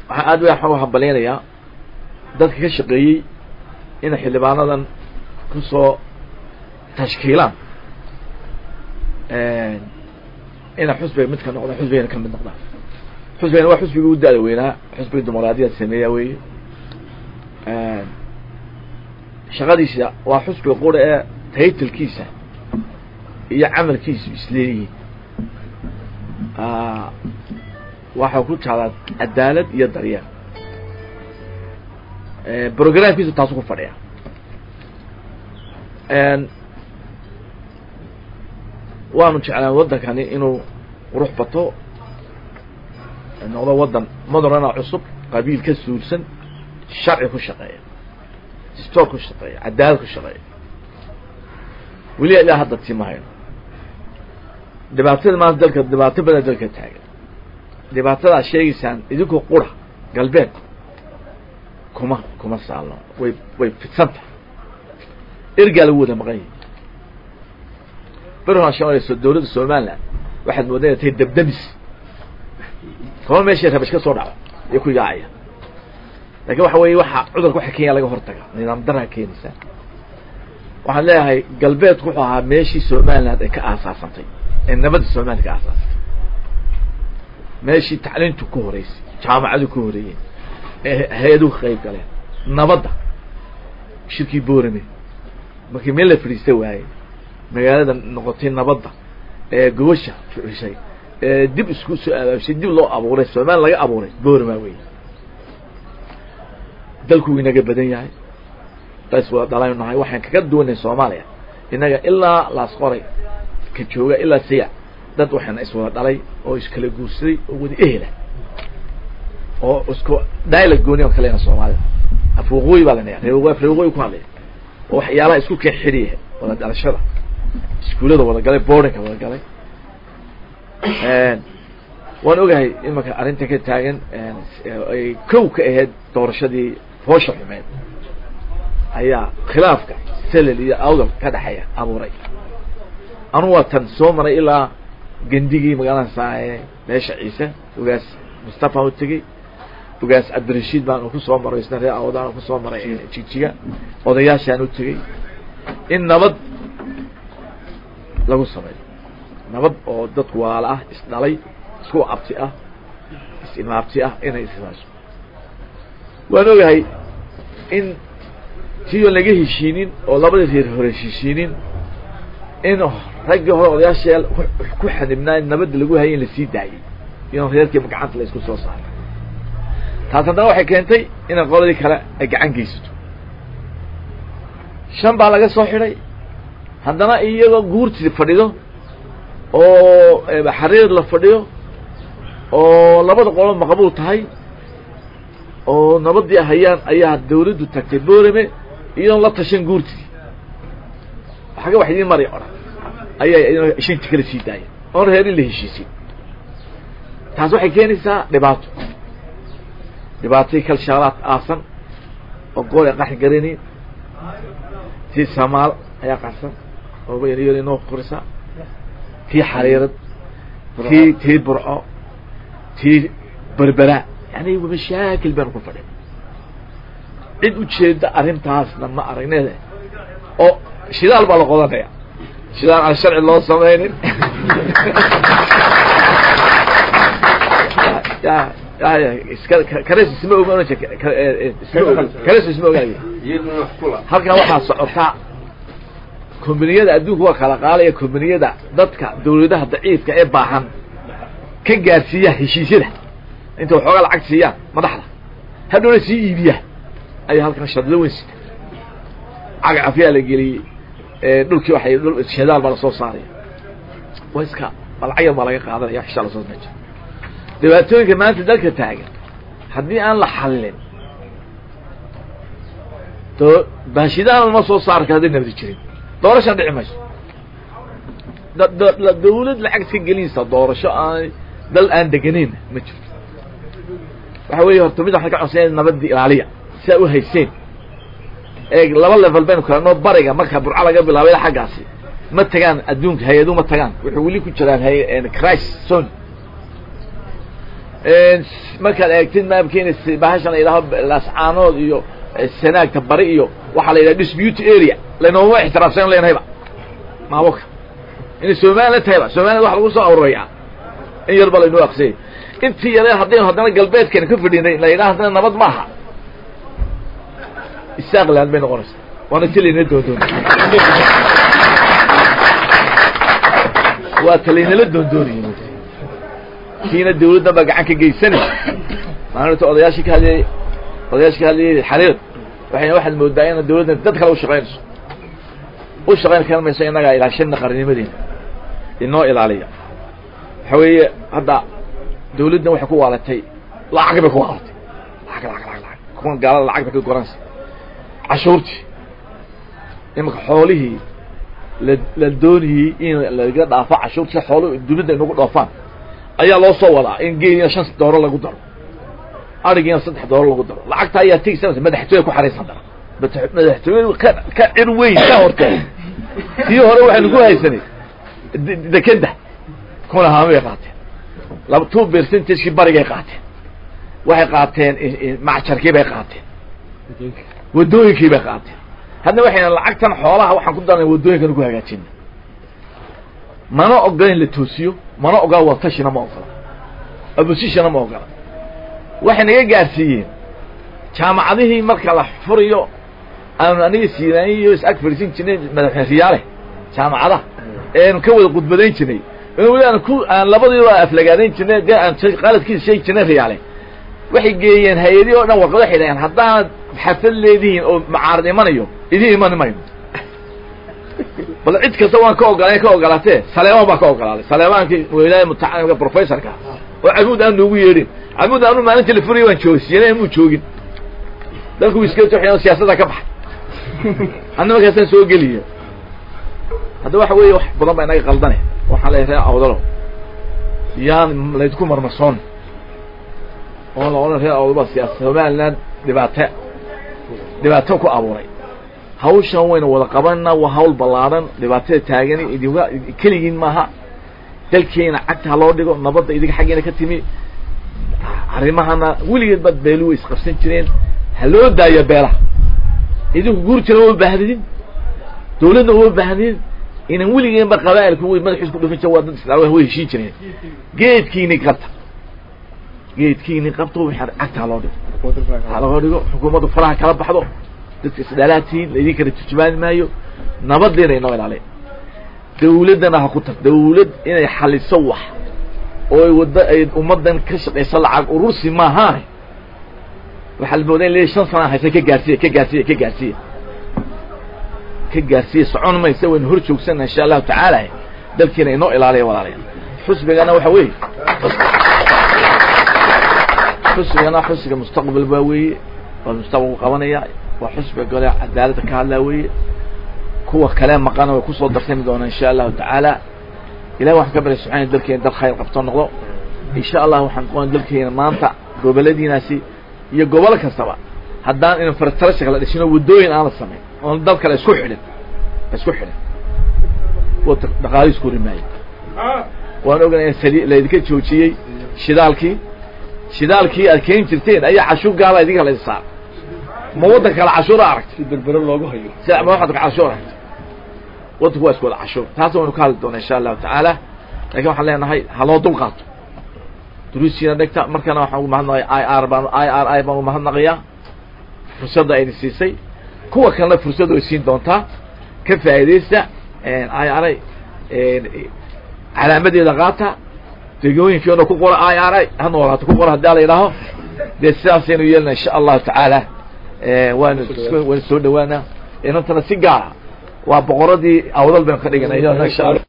waxaan aad waxaan u hambalyaynayaa dadka ka shaqeeyey inay xildhibaanadan kusoo tashkiilaan inay xusbiga mid ka noqdaan xusbigana ka mid noqdaan xusbigana waa xusbigii u da-da weynaa xusbiga dimuqraadiyad sameeya weeye shaqadiisa waa xusbiga qura ee taytalkiisa iyo camalkiisu isleeyihiin waxaa ku jeclaa cadaalad iyo daryeel programkiisu taasu ku fadhiya waanu jeclaan waddankani inuu qurux bato noqdo waddan modernana cusub qabiil ka suulsan sharci ku shaqeeya stoor ku shaqeeya cadaalad ku shaqeeya weliba ilaa hadda tii ma hayno dhibaatada maanta dalka dhibaato badan dalka taagan dhibaatadaad sheegaysaan idinkoo qura galbeed kuma kuma saalno way way fidsan tahay ergaa lagu wada maqan yahi berhan shanayso dawladda somaliland waxaad moodaa inay tahay dabdamis kama meeshay rabash ka soo dhaco iyo ku yaacaya lakin waxa weeye waxa cudurka waxa kenya laga hortaga nidaam daraa keenaysaa waxaan leeyahay galbeedku wuxuu ahaa meeshii somaliland ay ka aasaasantay ee nabadda somaliland ka aasaasantay meeshii tacliintu ku horeysay jaamacadu ku horeeyeen ee hay-aduhu ka qayb galeen nabadda shirkii boorame markii meel la fadhiista waaye magaalada noqotay nabadda ee gobasha fucishay ee dib isku soo abaabshay dib loo abuuray somaliland laga abuuray boorama wey dalku wuu inaga badan yahay bas waa dhalaynu nahay waxaan kaga duwanay soomaaliya innaga ilaa laasqoray ka jooga ilaa siya dad waxaana iswada dhalay oo iskala guursaday oo wada ehela oo isku dialog gooni on kalena soomaalida af waqooyi baa lanaya reer af reer waqooyi ku hadlaya oo waxyaalaha isku keen xidhiya wada dhalashada iskuullada wada galay boardinka wada galay waan ogahay imanka arrinta ka taagan ay kow ka ahayd doorashadii foosha xumeed ayaa khilaafka selel iyo awdal ka dhexeeya abuuray anu waa tan soo maray ilaa gendigii magaalada saae meesha ciise ogaas mustafa u tegey ogaas cabdirashiid baan ku soo maray isna reer awdaan ku soo maray jigjiga odayaashaan u tegey in nabad lagu sameeyo nabad oo dadku waala ah isdhalay isku abti ah is-imaabti ah inay ismaaso waan ogahay in tiyoon laga heshiinin oo labadii reer hore heshiinin in raggii hore odayaasheel ku xanibnaa nabadda lagu hayay in lasii daayay iyadoo reerkiiba gacanta la isku soo saaray taas haddana waxay keentay inay qoladii kale ay gacan geysato shan baa laga soo xidhay haddana iyagoo guurtii fadhido oo xariir la fadhiyo oo labada qolo maqbuul tahay oo nabadii hayaan ayaa dawladdu tagtay boorame iyadoon la tashan guurtii xaga wax idiin maray odhan ayaa shanti kala sii daaya oon reer in la heshiisin taas waxay keenaysaa dhibaato dhibaatadii kalshaalaad aasan oo gool ay qaxi garanayn tii samaal ayaa qarsan oo yar inoo korisa tii xariirad tii tii burco tii berbera yani mashaakil baanu ku fadhin cid ujeeda arrintaasna ma aragneed oo shidaal baa la qodanaya shidaal aan sharci loo samaynin kares isma og kares isma ogaay halkan waxaa socotaa kombaniyada adduunka waa kala qaalaya kombaniyada dadka dawladaha daciifka ee baahan ka gaarsiiya heshiisyada inta waxoogaa lacag siiyaan madaxda hadhowna sii iibiya ayaa halkan shadlo weyn sita cagacafyaa la geliyey dhulkii waay shadaal baa lasoo saaraya wa iska balacyan baa laga qaadanaya xishaa lasoo meja dhibaatooyinka maanta dalka taagan haddii aan la xallin to baashidaana lama soo saari karo hadday nabadi jirin doorashan dhici mayso dawlad lacag ka gelinaysa doorasho aan dal aan deganayn ma jirto waxa weeye horta mid waxaan ka codsanya nabadii ilaaliya si aa u hayseen ee laba level baynu kala noo bariga marka burco laga bilaabay xaggaasi ma tagaan adduunka hay-adu ma tagaan wuxuu weli ku jiraan hay crisis zone markaad eegtid maamkeena bahashan la yidhaho lascaanood iyo sanaagta bari iyo waxaa la yidhaha dispute area lanooma ixtiraafsan leynahayba maamulka inay somaliland tahayba somaliland waxa lagu soo aruurayaa in yarba laynoo aqsiyay intii yare haddaynu haddana galbeedkeena ka fadhinay la yidhaha haddana nabad maaha isaaqland bay noqonaysaa waana ti laynala doondooni waa ta laynala doondoonayay kiina dawladdan baa gacan ka geysanaysa maalinta odayaashii ka hadlayay odayaashii ka hadlayay xariir waxayna waxaad moodaa ina dawladdan dad kale ushaqaynayso u shaqayn kar mayso innagaa ilaashana qarnimadeena inoo ilaaliya waxa weeye hadda dawladdan waxay ku waalatay lacag bay ku waalatay lacag lacag lacag lacag kuwan gaalada lacag bay ka goranaysa cashuurtii imanka xoolihii la la doonayey in laga dhaafo cashuurtii xooluhu dawladda inagu dhoofaan ayaa loo soo wadaa in geelina shan dooro lagu daro arigiina saddex dooro lagu daro lacagta ayaa tegsanaysa madaxtooya ku xaraysan dara madaxtooyadu ka ka cir weyn ka hortee tii hore waxaynu ku haysanay dekeda kuna haamay qaateen laba two percentagekii barigay qaateen waxay qaateen macjarkii bay qaateen waddooyinkii bay qaateen hadna waxayna lacagtan xoolaha waxaan ku darnay waddooyinkan ku hagaajina mana ogola in la toosiyo mana ogola watashina ma ogola oppositionna ma ogola waxay naga gaarsiiyeen jaamacadihii marka la furiyo aanu aniga siinaaniyo is ag fadhiisan jirnay madaxweyne riyaale jaamacadaha eanu ka wada khudbadayn jirnay weli aan ku aan labadiiba aflagaadayn jirnay dee aan qaladkiisa sheegi jirnay riyaale waxay geeyeen hay-adii o dhan warqad waxay dhaheen haddaanad xafad leedihiin oo macaarad imanayo idiin imani mayno bal cid kasta waan ka ogola ka ogolaatee saleemaan baa ka ogolaaday saleemaankii wilaaya mutacallimka professorka oo camuud aan noogu yeedhin camuud aanu maalintii la furayay waan joogsiiyana muu joogin dalku iska toxiyano siyaasadda ka baxay anna markaasaan soo geliya hadda waxa weeye wax badan baa inaga qaldane waxaan leeyahay reer awdalo yaan laydku marmarsoon oo la odhan reer awdalo baa siyaasa somaliland dhibaato dhibaato ku abuuray hawshan waynu wada qabanna waa hawl ballaadhan dhibaatada taagani idinga keligiin maaha dalkeena cagta ha loo dhigo nabadda idinka xaggeena ka timi arrimahana weligeed baad beeluwa isqabsan jireen ha loo daayo beelaha idinku guurtina uma baahdidin dawladna uma baahdidin inan weligeenba qabaa'ilku way madaxiis ku dhufin jira waa dad islaa way heshiin jireen geedkiini qabta geedkiini qabta wixii cagta ha loo dhigo ha loo dhigo xukuumaddu faraha kala baxdo dadka isdhaalaatihiin laydin kala turjumaani maayo nabadeena inoo ilaaliya dawladdana ha ku tar dawlad inay xaliso wax oo wadda ay ummaddan ka shaqayso lacag urursi maahaane waxaa la moodaa in le shan sana haysa ka gaarsiiya ka gaarsiiya ka gaarsiiya ka gaarsiiya socon maysa waynu hor joogsana insha allahu tacaala dalkiina inoo ilaaliya walaalayaal xusbigana waxa weeye xusbigana xusbiga mustaqbal baa weeye waa mustaqbalku qabanaya waa xusbiga gole cadaaladda ka hadlaa weeye kuwa kale maqana way kusoo darsami doonaa insha allahu tacaala ilahi waxaan ka baryay subxana dalkeena dal khayr qabto noqdo insha allah waxaan qoona dalkeena maanta goboladiinaasi iyo gobol kastaba haddaan infrastructure la dhisino waddooyin aan la samayn oon dal kale isku xidhin isku xidhin dhaqaali isku rimaayo waan oganay sali laydinka joojiyey shidaalkii shidaalkii aad keeni jirteen ayaa cashuur gaala idinka la saar ma waddan kale cashuura aragtay berbere loogu hayo sida ma waxaad cashuur aragtay waddanku waa isku wada cashuur taas waynu ka hadli doonaa insha allahu tacaala lakin waxaan leenahay ha loo dul qaato duruusiina dhegta markana waxaan ugu mahadnaqaya i r baan i r i baan ugu mahadnaqayaa fursadda ayna siisay kuwa kalena fursad way siin doontaa ka faa'iidaysta i r i calaamadeeda qaata degooyinkii ona ku qora i r i ha noolaato ku qora haddii la yidhaaho dee sidaasaynu yeelna insha allahu tacaala waanu waynu soo dhawaana inantana si gaara waa boqoradii awdal baynu ka dhiganay insha allah